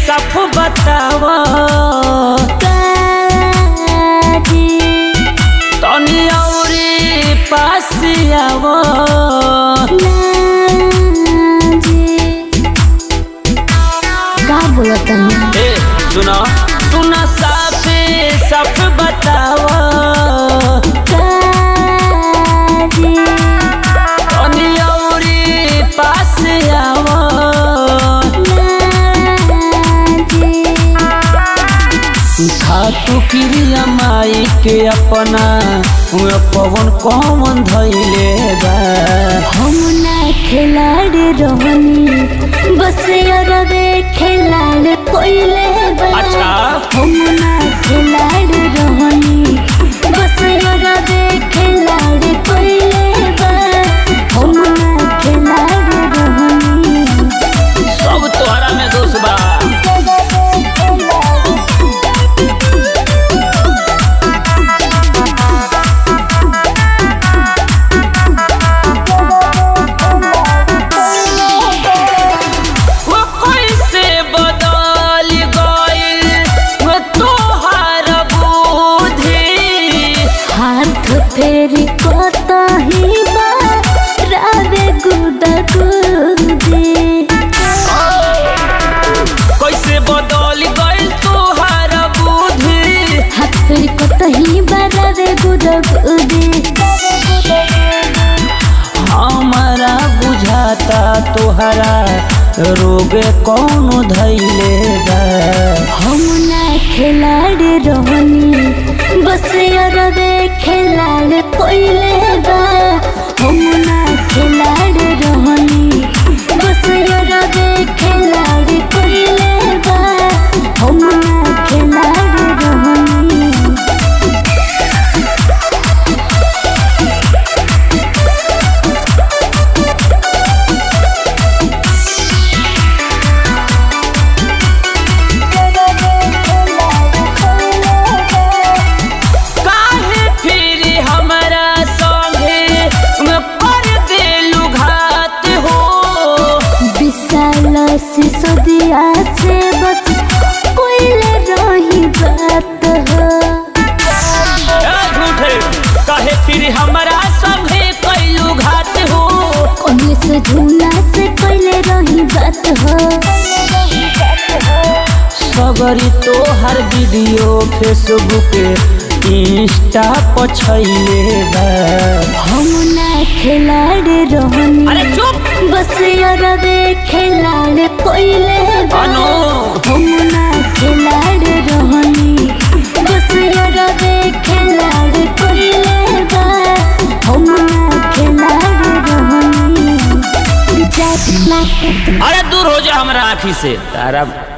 साफ बताव काजी तनी औरी पास आव नाजी का बोलत तनी ए सुना सुना साफे साफ बताव काजी तनी औरी पास आव नाजी खातू क्रिया माई के अपना उहे पवन कौन धैले बा हम ना खिलाड़ी रहनी बस अरबे खिलाड़ कोइले बा अच्छा। हम ना खिलाड़ी रहनी बस अरबे खिलाड़ कोइले बा हम ना खिलाड़ी रहनी सब तोहरा में दोष बा वो कैसे बदल गइल वो तोहार बुद्धि हाथ फेरी कतही बा रावे गुदा गुदी कैसे बदल गइल तोहार बुद्धि हाथ फेरी कतही बा रावे गुदा गुदी हमारा बुझाता तोहरा रोगे कौन धैले बा हम ना खिलाड़ी रहनी बस अरबे खिलाड़ कोइले बा हम ना खिलाड़ी रहनी बस अरबे खिलाड़ कोइले बा हम ना खिलाड़ी रहनी काहे फिर हमरा संगे में कर देलू घात हो विशाल सिसोदिया से बस कोइले रही बात हो ए झूठे काहे फिर हमरा संगे कैलू घात हो कोने से झूला से कोइले रही बात हो सगरी तोहर वीडियो फेसबुक इंस्टा पर छैले बा हम ना खिलाड़ी रहनी अरे चुप बस अरबे खिलाड़ कोइले बा। अनु हम ना खिलाड़ी रहनी बस अरबे खिलाड़ कोइले बा। हम ना खिलाड़ी रहनी जात ना अरे दूर हो जा हमरा आँखी से तारा